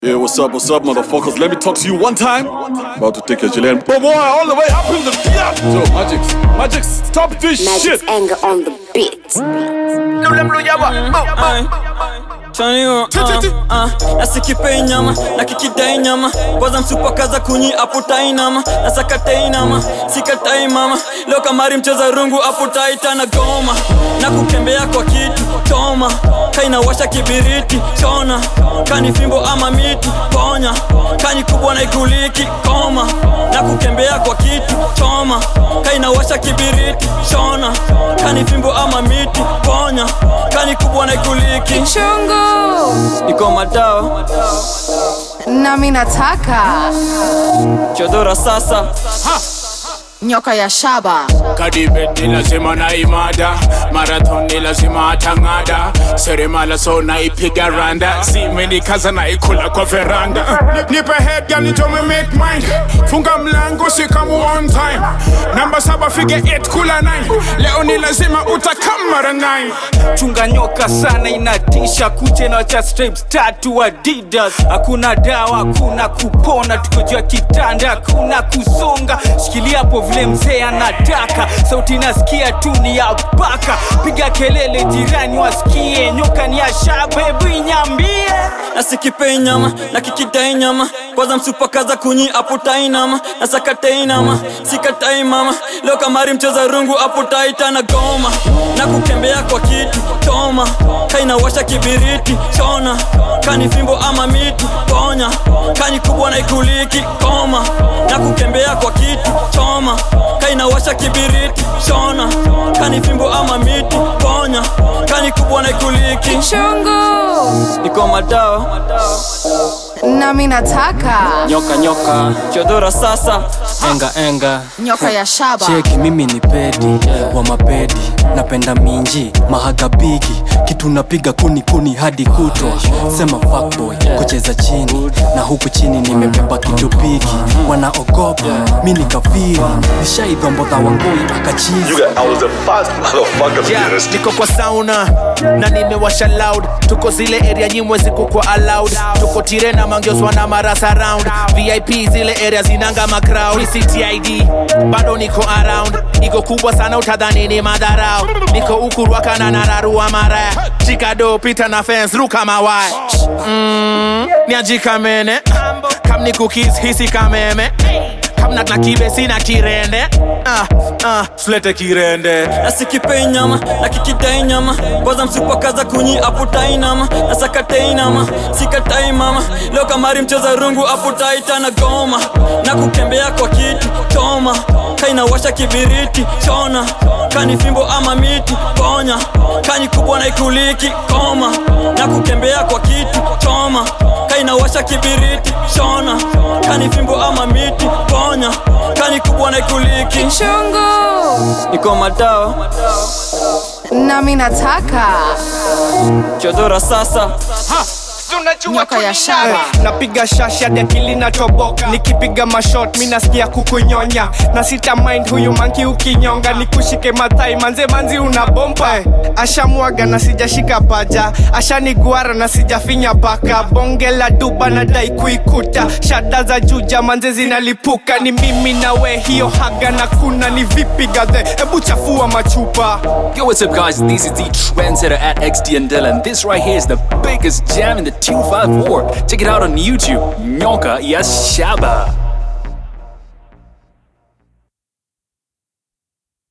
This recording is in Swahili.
Yeah, what's up, what's up, motherfuckers? Let me talk to you one time. About to take your Chilean boy all the way up in the yeah. So, Magix, Magix, stop this Magic's shit. anger on the beat. Chanio, uh, uh, nasikipei nyama na kikidai nyama kwanza msupakaza kunyi aputai nama nasakatai nama sikatai mama leo kamari mcheza rungu aputaita na goma na kukembea kwa kitu toma kainawasha kibiriti chona kani fimbo ama miti ponya kani kubwa na ikuliki koma na kukembea kwa kitu choma kainawasha kibiriti chona kani fimbo ama miti ponya kani kubwa na ikuliki chungu iko madawa nami nataka chodora sasa nyoka ya shaba kadibet ni lazima na imada marathon ni lazima atang'ada seremala so naipiga randa zimenikaza naikula kwa veranda nipe head girl nitome make mind funga mlango sikamu on time namba saba fige 8 kula 9 leo ni lazima utakam mara 9 chunga nyoka sana inatisha kuche na cha stripes tatu adidas hakuna dawa hakuna kupona tuko juu ya kitanda hakuna kusonga shikilia hapo vile mzee anataka sauti nasikia tu ni ya paka piga kelele jirani wasikie nyoka ni ya shabebu inyambie nasikipei nyama na kikidai nyama kwanza msupakaza kunyi aputai nama nasakatai nama sikatai mama leo kamari mcheza rungu aputaita na goma na kukembea kwa kitu toma kainawasha kibiriti chona kani fimbo ama miti ponya kani kubwa na ikuliki koma na kukembea kwa kitu choma kainawasha kibiriti chona kani fimbo ama miti ponya kani kubwa na ikuliki chungu iko madawa nami nataka nyoka nyoka chodora sasa enga enga nyoka ya shaba cheki mimi ni pedi wa mapedi napenda minji mahagabigi kitu napiga kuni kuni hadi kutwa sema fuckboy kucheza chini na huku chini nimebeba kitu piki wanaogopa mi ni kafiri nishaidhombodha wangoi akachizi got I was the fast motherfucker to Yeah, be honest. niko kwa sauna na nimewasha loud tuko zile area nyimwe ziko kwa allowed tuko tirena mangioswa na marasa round vip zile area zinanga macrowd ctid bado niko around iko kubwa sana utadhani ni madharau niko ukurwaka na nararua mara chikado pita na fence ruka mawai mm, niajikamene kam ni cookies hisi kameme kamna na kibe sina kirende ah, ah, sulete kirende nasikipei nyama na kikidai nyama kwanza msupakaza kunyi aputai nama nasakatai nama sikatai mama leo kamari mcheza rungu aputaita na goma na kukembea kwa kitu choma kainawasha kibiriti chona kani fimbo ama miti ponya kani kubwa na ikuliki koma na kukembea kwa kitu choma kainawasha kibiriti chona kani fimbo ama miti ponya kani kubwa na ikuliki chungu iko madawa nami nataka chodora sasa nyoka ya shaba napiga shashi hadi akili natoboka nikipiga mashot mi nasikia kukunyonya na sita mind huyu manki ukinyonga nikushike mathai manze manzi una bomba eh. ashamwaga na sijashika paja ashaniguara na sijafinya paka bonge la duba na dai kuikuta shada za juja manze zinalipuka ni mimi na we hiyo haga na kuna ni vipi gadhe hebu chafua machupa Yo, what's up, guys? This is the trendsetter at XD and Dylan. This right here is the biggest jam in the 254. Check it out on YouTube. Nyoka Yashaba.